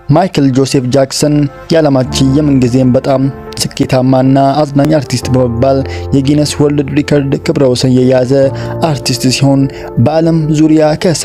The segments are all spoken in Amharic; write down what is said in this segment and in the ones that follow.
ማይክል ጆሴፍ ጃክሰን የዓለማችን የምንጊዜም በጣም ስኬታማና አዝናኝ አርቲስት በመባል የጊነስ ወርልድ ሪከርድ ክብረ ወሰን የያዘ አርቲስት ሲሆን በዓለም ዙሪያ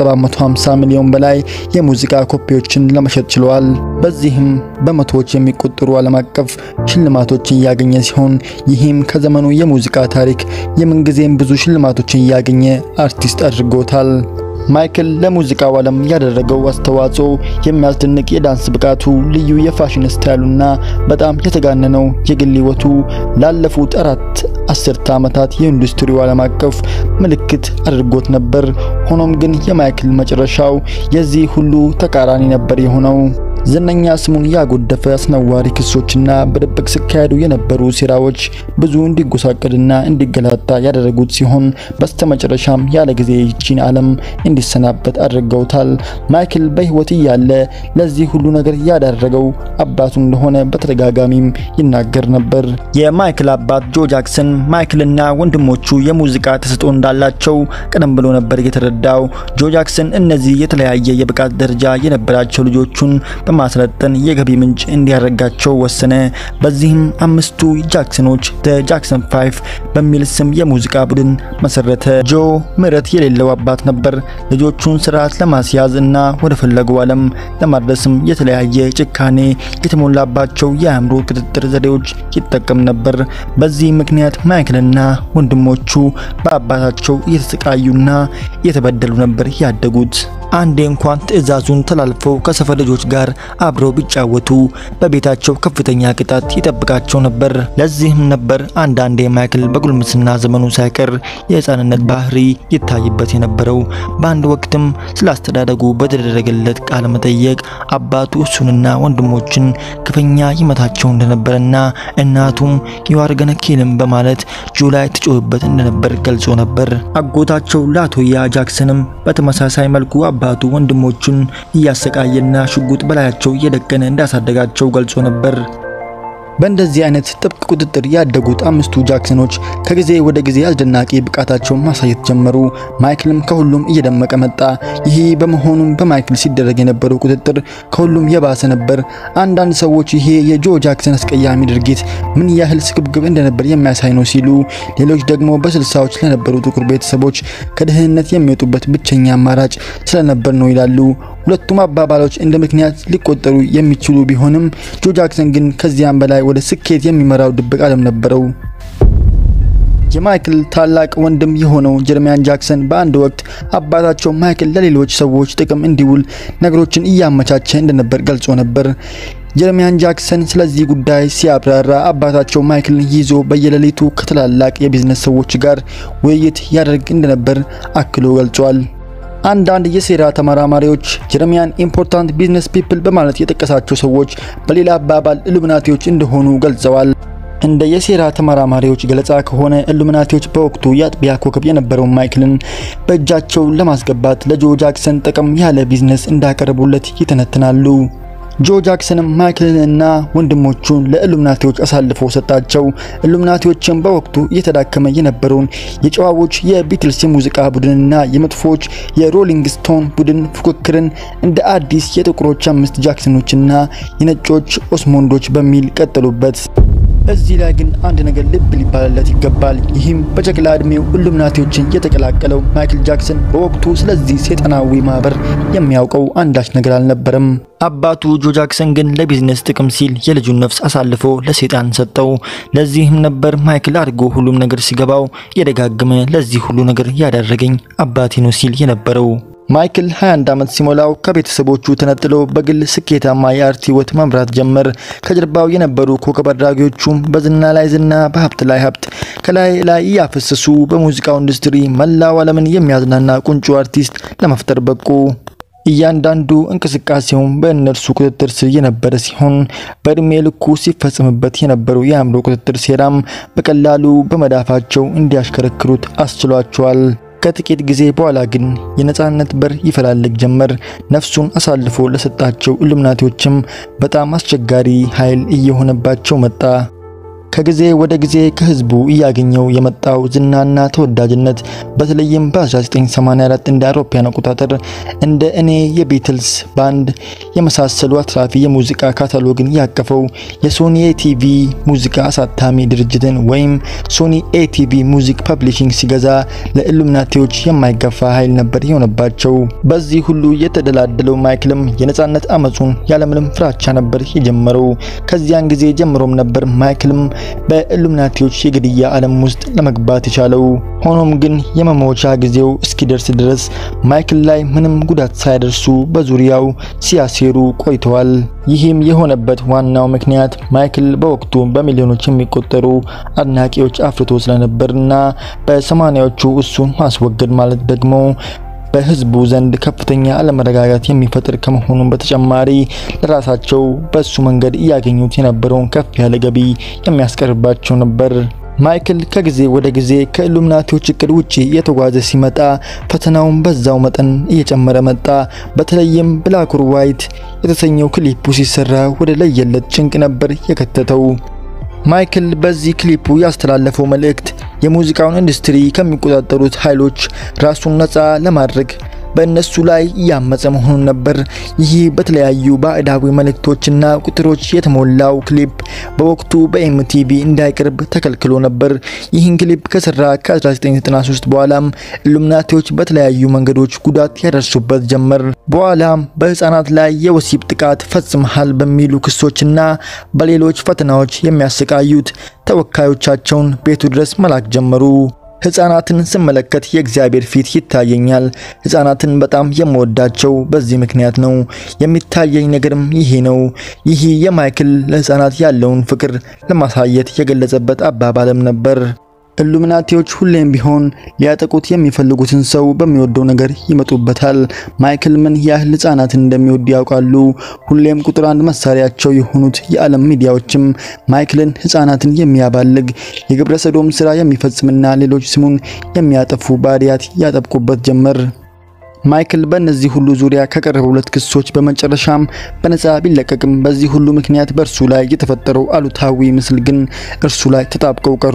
ከ750 ሚሊዮን በላይ የሙዚቃ ኮፒዎችን ለመሸጥ ችሏል። በዚህም በመቶዎች የሚቆጠሩ ዓለም አቀፍ ሽልማቶችን እያገኘ ሲሆን ይህም ከዘመኑ የሙዚቃ ታሪክ የምንጊዜም ብዙ ሽልማቶችን እያገኘ አርቲስት አድርጎታል። ማይክል ለሙዚቃው ዓለም ያደረገው አስተዋጽኦ የሚያስደንቅ የዳንስ ብቃቱ፣ ልዩ የፋሽን ስታይሉና በጣም የተጋነነው የግል ሕይወቱ ላለፉት አራት አስርተ ዓመታት የኢንዱስትሪው ዓለም አቀፍ ምልክት አድርጎት ነበር። ሆኖም ግን የማይክል መጨረሻው የዚህ ሁሉ ተቃራኒ ነበር የሆነው። ዝነኛ ስሙን ያጎደፈ አስነዋሪ ክሶችና በድብቅ ሲካሄዱ የነበሩ ሴራዎች ብዙ እንዲጎሳቀልና እንዲገላጣ ያደረጉት ሲሆን በስተመጨረሻም ያለ ጊዜ ይቺን ዓለም እንዲሰናበት አድርገውታል። ማይክል በሕይወት እያለ ለዚህ ሁሉ ነገር ያዳረገው አባቱ እንደሆነ በተደጋጋሚም ይናገር ነበር። የማይክል አባት ጆ ጃክሰን ማይክልና ወንድሞቹ የሙዚቃ ተሰጥኦ እንዳላቸው ቀደም ብሎ ነበር የተረዳው። ጆ ጃክሰን እነዚህ የተለያየ የብቃት ደረጃ የነበራቸው ልጆቹን በማሰለጠን የገቢ ምንጭ እንዲያደርጋቸው ወሰነ። በዚህም አምስቱ ጃክሰኖች ደ ጃክሰን ፋይቭ በሚል ስም የሙዚቃ ቡድን መሰረተ። ጆ ምሕረት የሌለው አባት ነበር። ልጆቹን ስርዓት ለማስያዝ እና ወደ ፈለገው ዓለም ለማድረስም የተለያየ ጭካኔ የተሞላባቸው የአእምሮ ቁጥጥር ዘዴዎች ይጠቀም ነበር። በዚህ ምክንያት ማይክልና ወንድሞቹ በአባታቸው እየተሰቃዩና እየተበደሉ ነበር ያደጉት። አንዴ እንኳን ትዕዛዙን ተላልፈው ከሰፈር ልጆች ጋር አብረው ቢጫወቱ በቤታቸው ከፍተኛ ቅጣት ይጠብቃቸው ነበር። ለዚህም ነበር አንዳንዴ ማይክል በጉልምስና ዘመኑ ሳይቀር የሕፃንነት ባህሪ ይታይበት የነበረው። በአንድ ወቅትም ስለ አስተዳደጉ በተደረገለት ቃለ መጠየቅ አባቱ እሱንና ወንድሞችን ክፉኛ ይመታቸው እንደነበረና እናቱም የዋርገነ ኪልም በማለት ጆ ላይ ትጮህበት እንደነበር ገልጾ ነበር። አጎታቸው ላቶያ ጃክሰንም በተመሳሳይ መልኩ አባቱ ወንድሞቹን እያሰቃየና ሽጉጥ በላያቸው እየደቀነ እንዳሳደጋቸው ገልጾ ነበር። በእንደዚህ አይነት ጥብቅ ቁጥጥር ያደጉት አምስቱ ጃክሰኖች ከጊዜ ወደ ጊዜ አስደናቂ ብቃታቸውን ማሳየት ጀመሩ። ማይክልም ከሁሉም እየደመቀ መጣ። ይህ በመሆኑም በማይክል ሲደረግ የነበረው ቁጥጥር ከሁሉም የባሰ ነበር። አንዳንድ ሰዎች ይሄ የጆ ጃክሰን አስቀያሚ ድርጊት ምን ያህል ስግብግብ እንደነበር የሚያሳይ ነው ሲሉ፣ ሌሎች ደግሞ በስልሳዎች ለነበሩ ጥቁር ቤተሰቦች ከድህነት የሚወጡበት ብቸኛ አማራጭ ስለነበር ነው ይላሉ። ሁለቱም አባባሎች እንደ ምክንያት ሊቆጠሩ የሚችሉ ቢሆንም ጆ ጃክሰን ግን ከዚያም በላይ ወደ ስኬት የሚመራው ድብቅ ዓለም ነበረው። የማይክል ታላቅ ወንድም የሆነው ጀርሚያን ጃክሰን በአንድ ወቅት አባታቸው ማይክል ለሌሎች ሰዎች ጥቅም እንዲውል ነገሮችን እያመቻቸ እንደነበር ገልጾ ነበር። ጀርሚያን ጃክሰን ስለዚህ ጉዳይ ሲያብራራ አባታቸው ማይክልን ይዞ በየሌሊቱ ከትላላቅ የቢዝነስ ሰዎች ጋር ውይይት ያደርግ እንደነበር አክሎ ገልጿል። አንዳንድ የሴራ ተመራማሪዎች ጀረሚያን ኢምፖርታንት ቢዝነስ ፒፕል በማለት የጠቀሳቸው ሰዎች በሌላ አባባል ኢሉሚናቲዎች እንደሆኑ ገልጸዋል። እንደ የሴራ ተመራማሪዎች ገለጻ ከሆነ ኢሉሚናቲዎች በወቅቱ የአጥቢያ ኮከብ የነበረውን ማይክልን በእጃቸው ለማስገባት ለጆ ጃክሰን ጠቀም ያለ ቢዝነስ እንዳቀረቡለት ይተነትናሉ። ጆ ጃክሰንም ማይክልንና ወንድሞቹን ለኢሉሚናቲዎች አሳልፎ ሰጣቸው። ኢሉሚናቲዎችም በወቅቱ እየተዳከመ የነበረውን የጨዋዎች የቢትልስ የሙዚቃ ቡድንና የመጥፎች የሮሊንግ ስቶን ቡድን ፉክክርን እንደ አዲስ የጥቁሮች አምስት ጃክሰኖችና የነጮች ኦስሞንዶች በሚል ቀጠሉበት። እዚህ ላይ ግን አንድ ነገር ልብ ሊባልለት ይገባል። ይህም በጨቅላ ዕድሜው ኢሉሚናቲዎችን የተቀላቀለው ማይክል ጃክሰን በወቅቱ ስለዚህ ሰይጣናዊ ማህበር የሚያውቀው አንዳች ነገር አልነበረም። አባቱ ጆ ጃክሰን ግን ለቢዝነስ ጥቅም ሲል የልጁን ነፍስ አሳልፎ ለሰይጣን ሰጠው። ለዚህም ነበር ማይክል አድጎ ሁሉም ነገር ሲገባው የደጋገመ ለዚህ ሁሉ ነገር ያዳረገኝ አባቴ ነው ሲል የነበረው። ማይክል 21 ዓመት ሲሞላው ከቤተሰቦቹ ተነጥሎ በግል ስኬታማ የአርት ህይወት መምራት ጀመር። ከጀርባው የነበሩ ኮከብ አድራጊዎቹም በዝና ላይ ዝና፣ በሀብት ላይ ሀብት ከላይ ላይ እያፈሰሱ በሙዚቃው ኢንዱስትሪ መላው ዓለምን የሚያዝናና ቁንጮ አርቲስት ለመፍጠር በቁ። እያንዳንዱ እንቅስቃሴውም በእነርሱ ቁጥጥር ስር የነበረ ሲሆን በእድሜ ልኩ ሲፈጸምበት የነበረው የአእምሮ ቁጥጥር ሴራም በቀላሉ በመዳፋቸው እንዲያሽከረክሩት አስችሏቸዋል። ከጥቂት ጊዜ በኋላ ግን የነጻነት በር ይፈላልግ ጀመር። ነፍሱን አሳልፎ ለሰጣቸው ኢሉሚናቲዎችም በጣም አስቸጋሪ ኃይል እየሆነባቸው መጣ። ከጊዜ ወደ ጊዜ ከህዝቡ እያገኘው የመጣው ዝናና ተወዳጅነት በተለይም በ1984 እንደ አውሮፓውያን አቆጣጠር እንደ እኔ የቢትልስ ባንድ የመሳሰሉ አትራፊ የሙዚቃ ካታሎግን ያቀፈው የሶኒ ኤቲቪ ሙዚቃ አሳታሚ ድርጅትን ወይም ሶኒ ኤቲቪ ሙዚክ ፐብሊሽንግ ሲገዛ ለኢሉሚናቲዎች የማይገፋ ኃይል ነበር የሆነባቸው። በዚህ ሁሉ የተደላደለው ማይክልም የነጻነት አመጹን ያለምንም ፍራቻ ነበር የጀመረው። ከዚያን ጊዜ ጀምሮም ነበር ማይክልም በኢሉሚናቲዎች የግድያ ዓለም ውስጥ ለመግባት የቻለው። ሆኖም ግን የመሞቻ ጊዜው እስኪደርስ ድረስ ማይክል ላይ ምንም ጉዳት ሳያደርሱ በዙሪያው ሲያሴሩ ቆይተዋል። ይህም የሆነበት ዋናው ምክንያት ማይክል በወቅቱ በሚሊዮኖች የሚቆጠሩ አድናቂዎች አፍርቶ ስለነበርና በሰማኒያዎቹ እሱን ማስወገድ ማለት ደግሞ በህዝቡ ዘንድ ከፍተኛ አለመረጋጋት የሚፈጥር ከመሆኑም በተጨማሪ ለራሳቸው በሱ መንገድ እያገኙት የነበረውን ከፍ ያለ ገቢ የሚያስቀርባቸው ነበር። ማይክል ከጊዜ ወደ ጊዜ ከኢሉሚናቲዎች እቅድ ውጪ እየተጓዘ ሲመጣ ፈተናውን በዛው መጠን እየጨመረ መጣ። በተለይም ብላክ ኦር ዋይት የተሰኘው ክሊፑ ሲሰራ ወደ ለየለት ጭንቅ ነበር የከተተው። ማይክል በዚህ ክሊፑ ያስተላለፈው መልእክት የሙዚቃውን ኢንዱስትሪ ከሚቆጣጠሩት ኃይሎች ራሱን ነፃ ለማድረግ በእነሱ ላይ እያመፀ መሆኑን ነበር። ይህ በተለያዩ ባዕዳዊ መልእክቶችና ቁጥሮች የተሞላው ክሊፕ በወቅቱ በኤምቲቪ እንዳይቀርብ ተከልክሎ ነበር። ይህን ክሊፕ ከሰራ ከ1993 በኋላም ኢሉሚናቲዎች በተለያዩ መንገዶች ጉዳት ያደርሱበት ጀመር። በኋላም በህፃናት ላይ የወሲብ ጥቃት ፈጽመሃል በሚሉ ክሶችና በሌሎች ፈተናዎች የሚያሰቃዩት ተወካዮቻቸውን ቤቱ ድረስ መላክ ጀመሩ። ህፃናትን ስመለከት የእግዚአብሔር ፊት ይታየኛል። ህፃናትን በጣም የምወዳቸው በዚህ ምክንያት ነው። የሚታየኝ ነገርም ይሄ ነው። ይህ የማይክል ለህፃናት ያለውን ፍቅር ለማሳየት የገለጸበት አባባልም ነበር። ኢሉሚናቲዎች ሁሌም ቢሆን ሊያጠቁት የሚፈልጉትን ሰው በሚወደው ነገር ይመጡበታል። ማይክል ምን ያህል ህፃናትን እንደሚወድ ያውቃሉ። ሁሌም ቁጥር አንድ መሳሪያቸው የሆኑት የዓለም ሚዲያዎችም ማይክልን ህፃናትን የሚያባልግ የግብረ ሰዶም ስራ የሚፈጽምና ሌሎች ስሙን የሚያጠፉ ባዕዳት ያጠብቁበት ጀመር። ማይክል በእነዚህ ሁሉ ዙሪያ ከቀረቡ ሁለት ክሶች በመጨረሻም በነፃ ቢለቀቅም በዚህ ሁሉ ምክንያት በእርሱ ላይ የተፈጠረው አሉታዊ ምስል ግን እርሱ ላይ ተጣብቀው ቀሩ።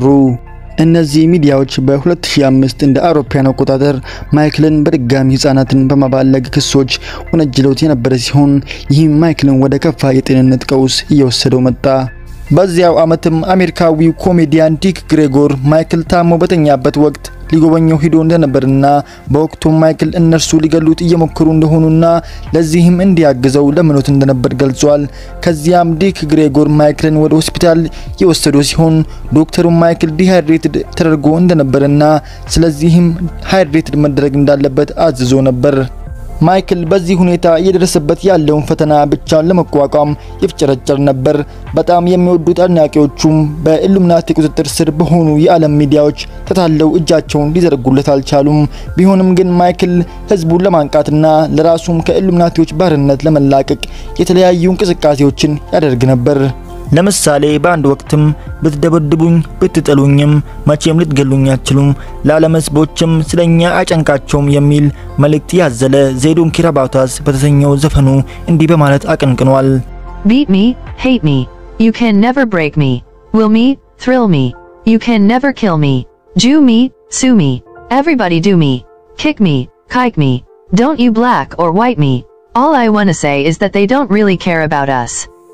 እነዚህ ሚዲያዎች በ2005 እንደ አውሮፓውያን አቆጣጠር ማይክልን በድጋሚ ህጻናትን በማባለግ ክሶች ወነጅለውት የነበረ ሲሆን ይህም ማይክልን ወደ ከፋ የጤንነት ቀውስ እየወሰደው መጣ። በዚያው ዓመትም አሜሪካዊው ኮሜዲያን ዲክ ግሬጎር ማይክል ታሞ በተኛበት ወቅት ሊጎበኘው ሂዶ እንደነበርና በወቅቱ ማይክል እነርሱ ሊገሉት እየሞከሩ እንደሆኑና ለዚህም እንዲያግዘው ለምኖት እንደነበር ገልጿል። ከዚያም ዲክ ግሬጎር ማይክልን ወደ ሆስፒታል የወሰዱ ሲሆን ዶክተሩ ማይክል ዲሃይድሬትድ ተደርጎ እንደነበርና ስለዚህም ሃይድሬትድ መደረግ እንዳለበት አዝዞ ነበር። ማይክል በዚህ ሁኔታ እየደረሰበት ያለውን ፈተና ብቻውን ለመቋቋም ይፍጨረጨር ነበር። በጣም የሚወዱት አድናቂዎቹም በኢሉሚናቲ ቁጥጥር ስር በሆኑ የዓለም ሚዲያዎች ተታለው እጃቸውን ሊዘረጉለት አልቻሉም። ቢሆንም ግን ማይክል ህዝቡን ለማንቃትና ለራሱም ከኢሉሚናቲዎች ባርነት ለመላቀቅ የተለያዩ እንቅስቃሴዎችን ያደርግ ነበር። ለምሳሌ በአንድ ወቅትም ብትደበድቡኝ ብትጠሉኝም መቼም ልትገሉኝ አትችሉም፣ ለዓለም ህዝቦችም ስለኛ አይጨንቃቸውም የሚል መልእክት ያዘለ ዜዶን ኪራባታስ በተሰኘው ዘፈኑ እንዲህ በማለት አቀንቅኗል። Beat me, hate me. You can never break me. Will me, thrill me. You can never kill me. Jew me, sue me. Everybody do me. Kick me, kike me. Don't you black or white me. All I wanna say is that they don't really care about us.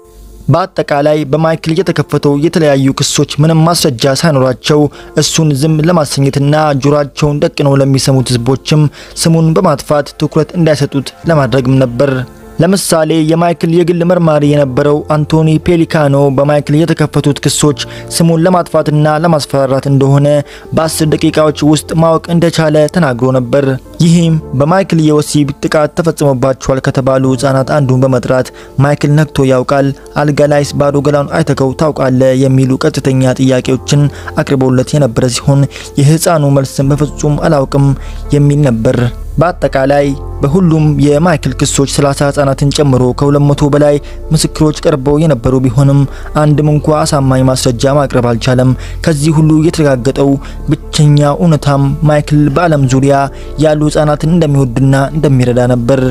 በአጠቃላይ በማይክል የተከፈተው የተለያዩ ክሶች ምንም ማስረጃ ሳይኖራቸው እሱን ዝም ለማሰኘትና ጆሯቸውን ደቅነው ለሚሰሙት ህዝቦችም ስሙን በማጥፋት ትኩረት እንዳይሰጡት ለማድረግም ነበር። ለምሳሌ የማይክል የግል መርማሪ የነበረው አንቶኒ ፔሊካኖ በማይክል የተከፈቱት ክሶች ስሙን ለማጥፋትና ለማስፈራራት እንደሆነ በአስር ደቂቃዎች ውስጥ ማወቅ እንደቻለ ተናግሮ ነበር። ይህም በማይክል የወሲብ ጥቃት ተፈጽሞባቸዋል ከተባሉ ህጻናት አንዱን በመጥራት ማይክል ነግቶ ያውቃል፣ አልጋ ላይስ ባዶ ገላውን አይተከው ታውቃለ የሚሉ ቀጥተኛ ጥያቄዎችን አቅርቦለት የነበረ ሲሆን የህፃኑ መልስም በፍጹም አላውቅም የሚል ነበር። በአጠቃላይ በሁሉም የማይክል ክሶች 30 ህጻናትን ጨምሮ ከ200 በላይ ምስክሮች ቀርበው የነበሩ ቢሆንም አንድም እንኳ አሳማኝ ማስረጃ ማቅረብ አልቻለም። ከዚህ ሁሉ የተረጋገጠው ብቸኛ እውነታም ማይክል በዓለም ዙሪያ ያሉ ህጻናትን እንደሚወድና እንደሚረዳ ነበር።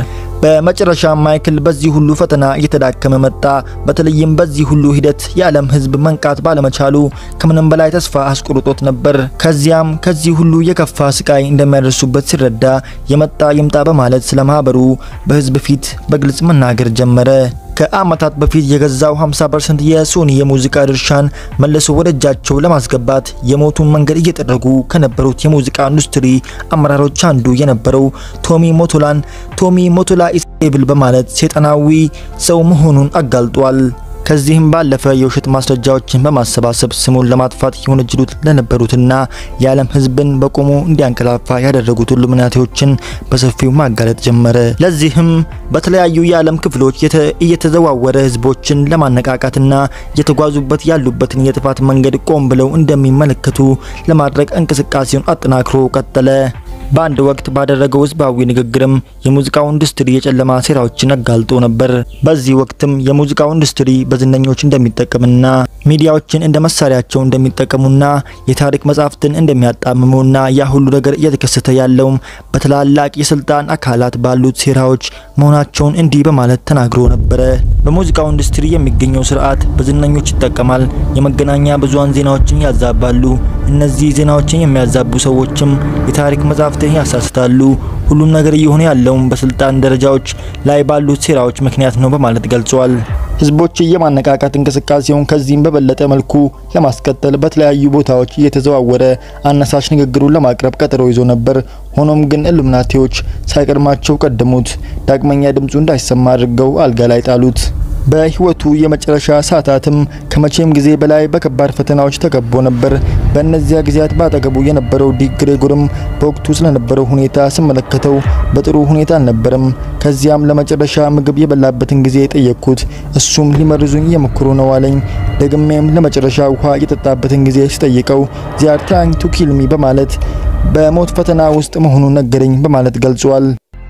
በመጨረሻ ማይክል በዚህ ሁሉ ፈተና እየተዳከመ መጣ። በተለይም በዚህ ሁሉ ሂደት የዓለም ሕዝብ መንቃት ባለመቻሉ ከምንም በላይ ተስፋ አስቆርጦት ነበር። ከዚያም ከዚህ ሁሉ የከፋ ስቃይ እንደሚያደርሱበት ሲረዳ የመጣ ይምጣ በማለት ስለ ማህበሩ በሕዝብ ፊት በግልጽ መናገር ጀመረ። ከአመታት በፊት የገዛው 50% የሶኒ የሙዚቃ ድርሻን መልሶ ወደ እጃቸው ለማስገባት የሞቱን መንገድ እየጠረጉ ከነበሩት የሙዚቃ ኢንዱስትሪ አመራሮች አንዱ የነበረው ቶሚ ሞቶላን ቶሚ ሞቶላ ኢስቴብል በማለት ሰይጣናዊ ሰው መሆኑን አጋልጧል። ከዚህም ባለፈ የውሸት ማስረጃዎችን በማሰባሰብ ስሙን ለማጥፋት የወነጀሉት ለነበሩትና የዓለም ሕዝብን በቆሙ እንዲያንቀላፋ ያደረጉት ኢሉሚናቲዎችን በሰፊው ማጋለጥ ጀመረ። ለዚህም በተለያዩ የዓለም ክፍሎች እየተዘዋወረ ሕዝቦችን ለማነቃቃትና እየተጓዙበት ያሉበትን የጥፋት መንገድ ቆም ብለው እንደሚመለከቱ ለማድረግ እንቅስቃሴውን አጠናክሮ ቀጠለ። በአንድ ወቅት ባደረገው ህዝባዊ ንግግርም የሙዚቃው ኢንዱስትሪ የጨለማ ሴራዎችን አጋልጦ ነበር። በዚህ ወቅትም የሙዚቃው ኢንዱስትሪ በዝነኞች እንደሚጠቀምና ሚዲያዎችን እንደ መሳሪያቸው እንደሚጠቀሙና የታሪክ መጻሕፍትን እንደሚያጣምሙና ያ ሁሉ ነገር እየተከሰተ ያለውም በትላላቅ የስልጣን አካላት ባሉት ሴራዎች መሆናቸውን እንዲህ በማለት ተናግሮ ነበረ። በሙዚቃው ኢንዱስትሪ የሚገኘው ስርዓት በዝነኞች ይጠቀማል። የመገናኛ ብዙሃን ዜናዎችን ያዛባሉ። እነዚህ ዜናዎችን የሚያዛቡ ሰዎችም የታሪክ መጻሕፍትን ያሳስታሉ። ሁሉም ነገር እየሆነ ያለውም በስልጣን ደረጃዎች ላይ ባሉት ሴራዎች ምክንያት ነው በማለት ገልጿል። ህዝቦች የማነቃቃት እንቅስቃሴውን ከዚህም በበለጠ መልኩ ለማስቀጠል በተለያዩ ቦታዎች እየተዘዋወረ አነሳሽ ንግግሩን ለማቅረብ ቀጠሮ ይዞ ነበር። ሆኖም ግን ኢሉሚናቲዎች ሳይቀድማቸው ቀደሙት። ዳግመኛ ድምፁ እንዳይሰማ አድርገው አልጋ ላይ ጣሉት። በህይወቱ የመጨረሻ ሰዓታትም ከመቼም ጊዜ በላይ በከባድ ፈተናዎች ተከቦ ነበር። በእነዚያ ጊዜያት ባጠገቡ የነበረው ዲክ ግሬጎርም በወቅቱ ስለነበረው ሁኔታ ስመለከተው በጥሩ ሁኔታ አልነበረም። ከዚያም ለመጨረሻ ምግብ የበላበትን ጊዜ ጠየቅኩት። እሱም ሊመርዙኝ እየሞከሩ ነው አለኝ። ደግሜም ለመጨረሻ ውሃ የጠጣበትን ጊዜ ሲጠይቀው ዚያር ትራይንግ ቱ ኪል ሚ በማለት በሞት ፈተና ውስጥ መሆኑን ነገረኝ በማለት ገልጿል።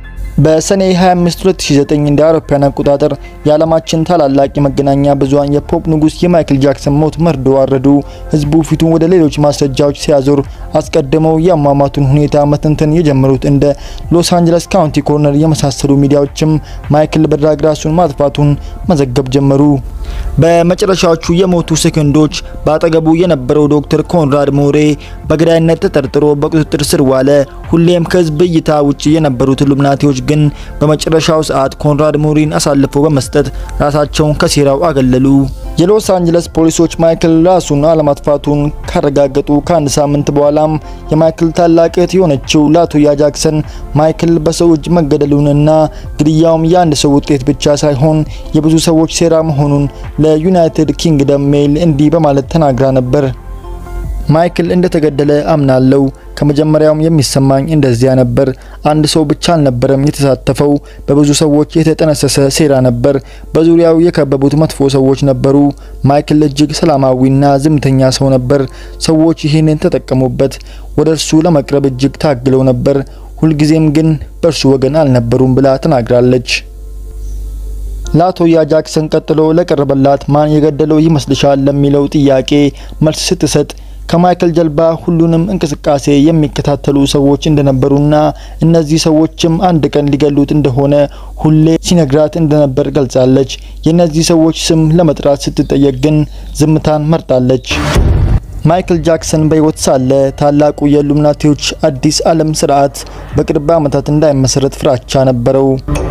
በሰኔ 25 2009 እንደ አውሮፓውያን አቆጣጠር የዓለማችን ታላላቅ የመገናኛ ብዙሃን የፖፕ ንጉስ የማይክል ጃክሰን ሞት መርዶ አረዱ። ህዝቡ ፊቱን ወደ ሌሎች ማስረጃዎች ሲያዞር አስቀድመው የአሟሟቱን ሁኔታ መተንተን የጀመሩት እንደ ሎስ አንጀለስ ካውንቲ ኮርነር የመሳሰሉ ሚዲያዎችም ማይክል በድራግ ራሱን ማጥፋቱን መዘገብ ጀመሩ። በመጨረሻዎቹ የሞቱ ሰከንዶች በአጠገቡ የነበረው ዶክተር ኮንራድ ሞሬ በገዳይነት ተጠርጥሮ በቁጥጥር ስር ዋለ። ሁሌም ከህዝብ እይታ ውጪ የነበሩት ኢሉሚናቲዎች ግን በመጨረሻው ሰዓት ኮንራድ ሞሪን አሳልፈው በመስጠት ራሳቸውን ከሴራው አገለሉ። የሎስ አንጀለስ ፖሊሶች ማይክል ራሱን አለማጥፋቱን ካረጋገጡ ከአንድ ሳምንት በኋላም የማይክል ታላቅ እህት የሆነችው ላቶያ ጃክሰን ማይክል በሰው እጅ መገደሉንና ግድያውም የአንድ ሰው ውጤት ብቻ ሳይሆን የብዙ ሰዎች ሴራ መሆኑን ለዩናይትድ ኪንግደም ሜይል እንዲህ በማለት ተናግራ ነበር። ማይክል እንደተገደለ አምናለው። ከመጀመሪያውም የሚሰማኝ እንደዚያ ነበር። አንድ ሰው ብቻ አልነበረም የተሳተፈው፣ በብዙ ሰዎች የተጠነሰሰ ሴራ ነበር። በዙሪያው የከበቡት መጥፎ ሰዎች ነበሩ። ማይክል እጅግ ሰላማዊና ዝምተኛ ሰው ነበር። ሰዎች ይህንን ተጠቀሙበት። ወደ እርሱ ለመቅረብ እጅግ ታግለው ነበር። ሁልጊዜም ግን በእርሱ ወገን አልነበሩም ብላ ተናግራለች። ላቶያ ጃክሰን ቀጥሎ ለቀረበላት ማን የገደለው ይመስልሻል ለሚለው ጥያቄ መልስ ስትሰጥ ከማይክል ጀልባ ሁሉንም እንቅስቃሴ የሚከታተሉ ሰዎች እንደነበሩና እነዚህ ሰዎችም አንድ ቀን ሊገሉት እንደሆነ ሁሌ ሲነግራት እንደነበር ገልጻለች። የእነዚህ ሰዎች ስም ለመጥራት ስትጠየቅ ግን ዝምታን መርጣለች። ማይክል ጃክሰን በሕይወት ሳለ ታላቁ የኢሉሚናቲዎች አዲስ ዓለም ስርዓት በቅርብ ዓመታት እንዳይመሰረት ፍራቻ ነበረው።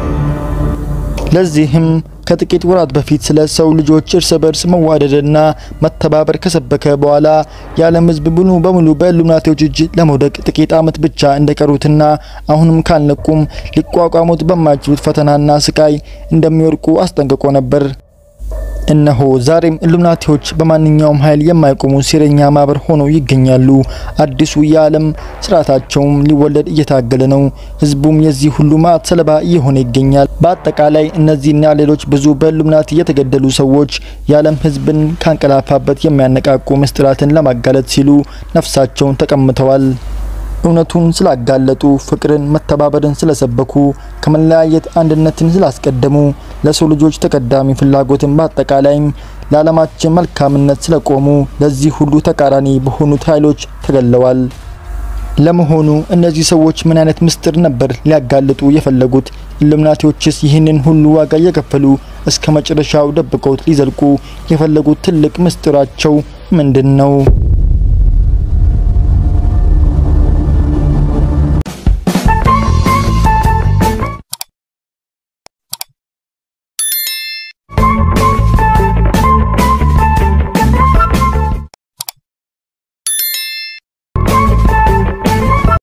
ለዚህም ከጥቂት ወራት በፊት ስለ ሰው ልጆች እርስ በርስ መዋደድና መተባበር ከሰበከ በኋላ የዓለም ሕዝብ ሙሉ በሙሉ በኢሉሚናቲዎች እጅ ለመውደቅ ጥቂት ዓመት ብቻ እንደቀሩትና አሁንም ካልነቁም ሊቋቋሙት በማይችሉት ፈተናና ስቃይ እንደሚወድቁ አስጠንቅቆ ነበር። እነሆ ዛሬም ኢሉሚናቲዎች በማንኛውም ኃይል የማይቆሙ ሴረኛ ማህበር ሆነው ይገኛሉ። አዲሱ የዓለም ስርዓታቸውም ሊወለድ እየታገለ ነው። ህዝቡም የዚህ ሁሉ መዓት ሰለባ እየሆነ ይገኛል። በአጠቃላይ እነዚህና ሌሎች ብዙ በኢሉሚናቲ የተገደሉ ሰዎች የዓለም ህዝብን ካንቀላፋበት የሚያነቃቁ ምስጢራትን ለማጋለጥ ሲሉ ነፍሳቸውን ተቀምተዋል። እውነቱን ስላጋለጡ፣ ፍቅርን፣ መተባበርን ስለሰበኩ፣ ከመለያየት አንድነትን ስላስቀደሙ፣ ለሰው ልጆች ተቀዳሚ ፍላጎትን በአጠቃላይም ለዓለማችን መልካምነት ስለቆሙ ለዚህ ሁሉ ተቃራኒ በሆኑት ኃይሎች ተገለዋል። ለመሆኑ እነዚህ ሰዎች ምን አይነት ምስጢር ነበር ሊያጋልጡ የፈለጉት? ኢሉሚናቲዎችስ ይህንን ሁሉ ዋጋ እየከፈሉ እስከ መጨረሻው ደብቀውት ሊዘልቁ የፈለጉት ትልቅ ምስጢራቸው ምንድን ነው?